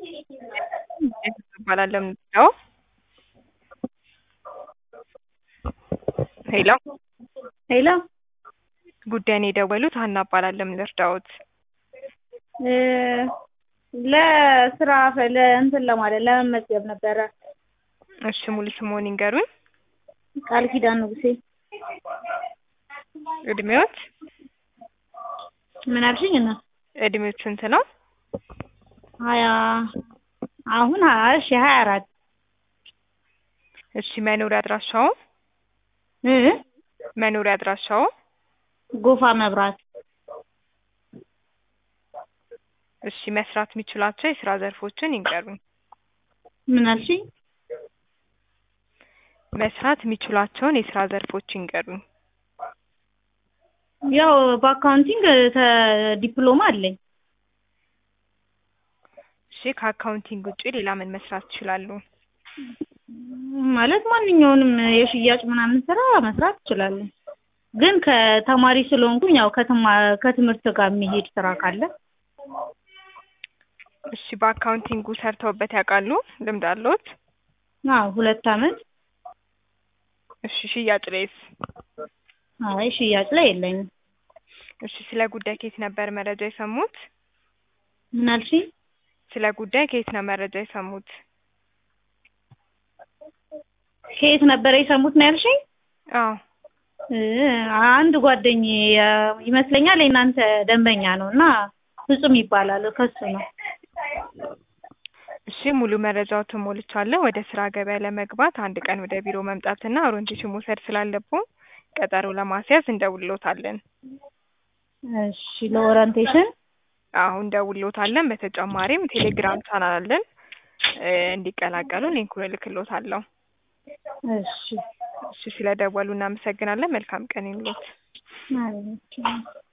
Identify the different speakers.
Speaker 1: እባላለሁ የምንለው ሄሎ
Speaker 2: ሄሎ
Speaker 1: ጉዳይን የደወሉት ሀና እባላለሁ ምን ልርዳዎት?
Speaker 2: እ ለስራ ፈ- ለእንትን ለማለት ለመመዝገብ ነበረ።
Speaker 1: እሺ ሙሉ ስምዎን ይንገሩኝ?
Speaker 2: ቃል ኪዳን ንጉሴ።
Speaker 1: እድሜዎት?
Speaker 2: ምን አልሽኝ? እና
Speaker 1: እድሜዎት ስንት ነው?
Speaker 2: ሀያ አሁን ሀያ እሺ ሀያ አራት
Speaker 1: እሺ መኖሪያ አድራሻዎ?
Speaker 2: እ
Speaker 1: መኖሪያ አድራሻዎ?
Speaker 2: ጎፋ መብራት
Speaker 1: እሺ መስራት የሚችሏቸው የስራ ዘርፎችን ይንገሩኝ?
Speaker 2: ምን አልሽኝ?
Speaker 1: መስራት የሚችሏቸውን የስራ ዘርፎች ይንገሩኝ?
Speaker 2: ያው በአካውንቲንግ ተ- ዲፕሎማ አለኝ።
Speaker 1: እሺ ከአካውንቲንግ ውጪ ሌላ ምን መስራት ይችላሉ?
Speaker 2: ማለት ማንኛውንም የሽያጭ ምናምን ስራ መስራት እችላለሁ። ግን ከተማሪ ስለሆንኩኝ ያው ከተማ- ከትምህርት ጋር የሚሄድ ስራ ካለ
Speaker 1: እሺ በአካውንቲንጉ ሰርተውበት ያውቃሉ? ልምድ አለዎት?
Speaker 2: አዎ ሁለት አመት።
Speaker 1: እሺ ሽያጭ ላይስ?
Speaker 2: አይ ሽያጭ ላይ የለኝም።
Speaker 1: እሺ ስለ ጉዳይ ከየት ነበር መረጃ የሰሙት?
Speaker 2: ምን አልሽኝ?
Speaker 1: ስለ ጉዳይ ከየት ነው መረጃ የሰሙት?
Speaker 2: ከየት ነበረ የሰሙት ነው ያልሽኝ?
Speaker 1: አዎ
Speaker 2: እ አንድ ጓደኛዬ የ- ይመስለኛል የእናንተ ደንበኛ ነው እና ፍጹም ይባላል ከሱ ነው።
Speaker 1: እሺ ሙሉ መረጃዎትን ሞልቻለሁ። ወደ ስራ ገበያ ለመግባት አንድ ቀን ወደ ቢሮ መምጣትና ኦሪንቴሽን መውሰድ ስላለብዎ ቀጠሮ ለማስያዝ እንደውልዎታለን።
Speaker 2: እሺ ለኦሪንቴሽን
Speaker 1: አዎ እንደውልዎታለን። በተጨማሪም ቴሌግራም ቻናል አለን እ እንዲቀላቀሉ ሊንኩን እልክልዎታለሁ።
Speaker 2: እሺ
Speaker 1: እሺ ስለደወሉ እናመሰግናለን። መልካም ቀን ይሁንልዎት።
Speaker 2: ማለት ነው።